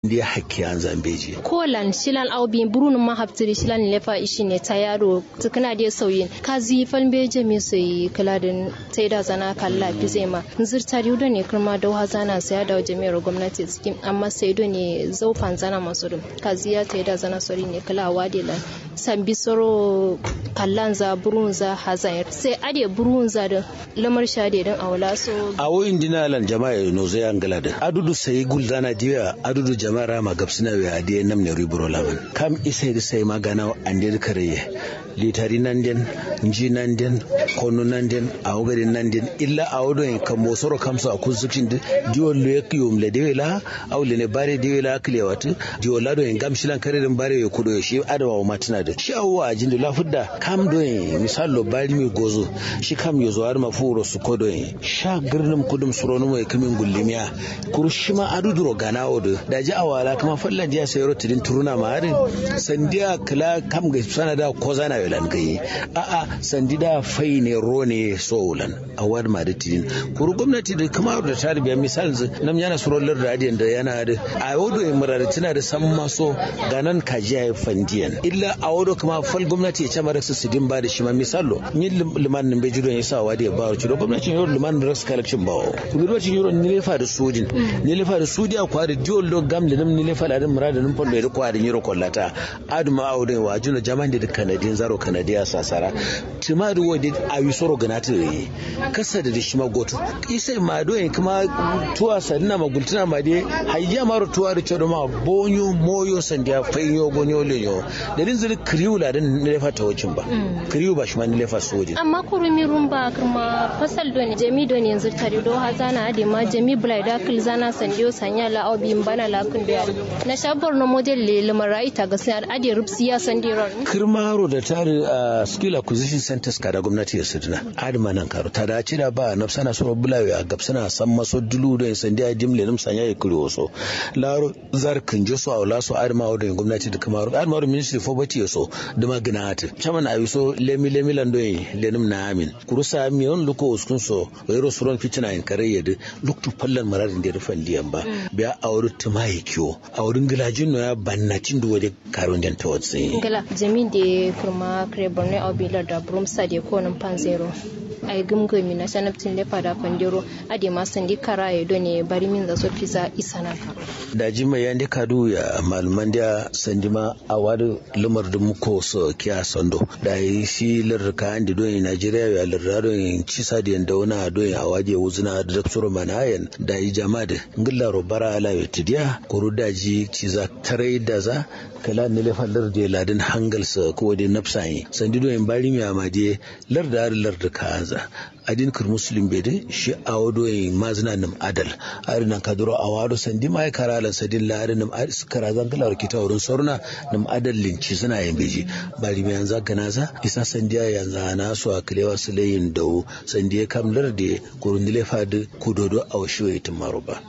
ndi hakki an zambeji kolan shilan aubi burun ma haftiri shilan lefa ishi ne ta yaro tukuna da sauyin kazi falbeje me sai kaladin tai da zana kalla fi zai ma zirta riudo ne kuma da zana sai da jami'ar gwamnati cikin amma sai do ne zaufan zana masu dum kazi ya tai da zana sori ne kala wadila sambi soro kallan za burun za hazan sai ade burun za da lamar shade dan awla so awo indina lan jama'a no zai angala da adudu sai guldana diya adudu jama'a ma gabsina we adiye namne ribro laban kam isai da sai magana ande kare litari nan den nji nan den kono nan den awgari nan den illa awdo en kam mosoro kam so akun sukin diwol le yakiyum le dewela aw le ne bare dewela klewatu diwol lado en gam shilan kare den bare kudo shi adawa wa matina da shi awwa ajin da lafudda kam do en misallo bari mi gozo shi kam yozo har mafuro su kodo en sha girnum kudum surono mo kamin gullimiya kurushima aduduro gana odo daji awala kuma fallan jiya sayro tidin turuna ma harin sandiya kala kam ga sanada ko zana yolan gai a a sandida fai ne ro ne soulan a wad ma da tidin kuru gwamnati da kuma da tarbiya misal nam yana surolar da adiyan da yana da a wodo ya murar tana da san maso ganan kajiya ya fandiyan illa a wodo kuma fal gwamnati ya ce mara su sidin ba da shi ma misalo ni liman nan bai jiro ya sa wa da ya ba ciro gwamnatin yau liman da rasu kalakcin bawo kuma lokacin yau ni lefa da sojin ni lefa da sudi a kwari diol do gamle nam ni lefa da din murada nin fondo ya kwari yiro kollata aduma awde wa juno jamande da kanadin zaro kanadiya sasara timadu wodi awi soro ganata yi kasa da shi magoto isai ma do en kuma tuwa sadina magultuna ma de hayya maro tuwa da chodo ma bonyo moyo sandiya fayo gonyo lenyo da din zuri kriu la din ni lefa ta wacin ba kriu ba shi ma ni lefa sojin amma kurumi rumba kuma fasal do ne jami do ne yanzu tare do hazana ade ma jami bulai da kil zana sandiyo sanya la obi bana la kun da na shabar no model le lamarai ta ga sai ade rubsi ya sandiron kirmaro da tare a skill acquisition centers ka da gwamnati ya suduna adama nan karo ta dace da ba na sana so bulawe a gabsana san maso dulu da sandiya dimle nim sanya ya kuri waso laro zar kinje so awla so adama da gwamnati da kamaru adama ministry for bati so da magana hata chaman ayi so lemi lemi lando lenim na amin kurusa mi on luko uskun so wayro suron fitina in kare yede luktu fallan mararin da rufan liyan ba biya auri tumaye kiwo aurin gilajin no ya bannacin da waje karon jan tawatsi gala jamin da kurma kare borno obilar da bromsa da konin panzero ay gumgumi na sanabtin lefa da kwandiro ade ma sandi kara ya ne bari min da so fiza isana karo da jima ya ndi kadu ya malman da sandi ma a wadu lumar da muko so kiya sando da yi shi lirka andi don Najeriya ya lirra don cisa da yanda wani a don a waje wuzuna da daktoro manayan da yi jama da ngilla robara ala ya tidiya kuru daji ciza tarai da za kala ne lefa larda ladin hangalsa ko da nafsayi sandi don bari mi amade larda larda kaza adin kir muslim bede shi awodo e mazna nam adal ari nan kaduro awado sandi mai karalan sadin la ari nam ari skara zan kala kita wurin sorna nam adal linci suna yin beji bari mai yanzu ganaza isa sandiya yanzu ana so a kilewa su layin dawo sandiya kam larde kurun dile fadi kudodo a washi wa itin maruba.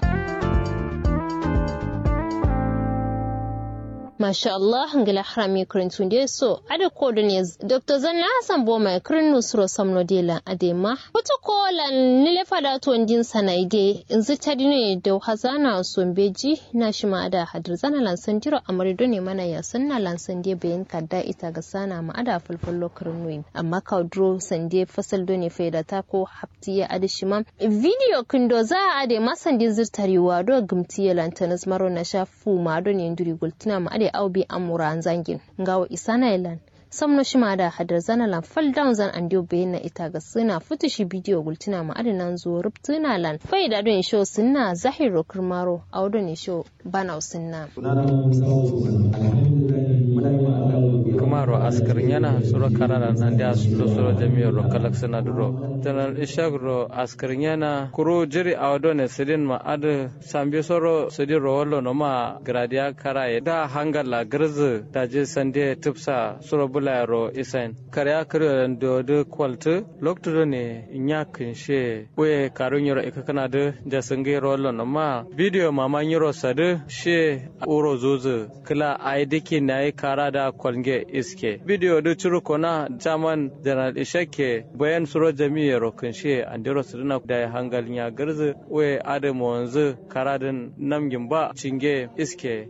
Masha Allah ngila harami kurin tunde so ada kodun ya Dr. Zanna Hassan Boma kurin nusro samno dela adema wata kolan nile fada to ndin sanaide inzi tadine da hazana sombeji na shi ma ada hadir zana lansan jiro amarido ne mana ya sanna lansan de bayan kadda ita ga sana ma ada fulfullo kurin nuyin amma kaudro sande fasal do ne faida ta ko haftiya ada shi ma video kindo za a ade masandin zirtarewa do gumtiya lantanas maro na shafu ma do ne nduri gultina ma ade au bi amura zangin ngawo isana ilan samno shima da hadar zana lan fal down zan andio bayyana ita ga suna futushi bidiyo gultina ma adinan zo rubtuna lan fai da don show sunna zahiro kirmaro a wadon show bana sunna kumaro askarin yana suro karara nan da su suro jami'ar ro kalak sana duro tanar ishak ro askarin yana kuro jiri a wadon sidin ma ad sambi soro sidin ro wallo no ma gradia karaye da hangala girzi da je sande tipsa suro bula ro isen karya kare do de kwaltu lokto ne nya kinshe we karun yoro ikakana de da sange ro wallo no ma video mama nyoro sade she uro zuzu kila ai dike nayi kara da kwalnge iske video da ciro kona jaman general ishake bayan suro jami'a rokin she andiro suduna da hangal ya garzu we adamu wanzu karadin namgin ba cinge iske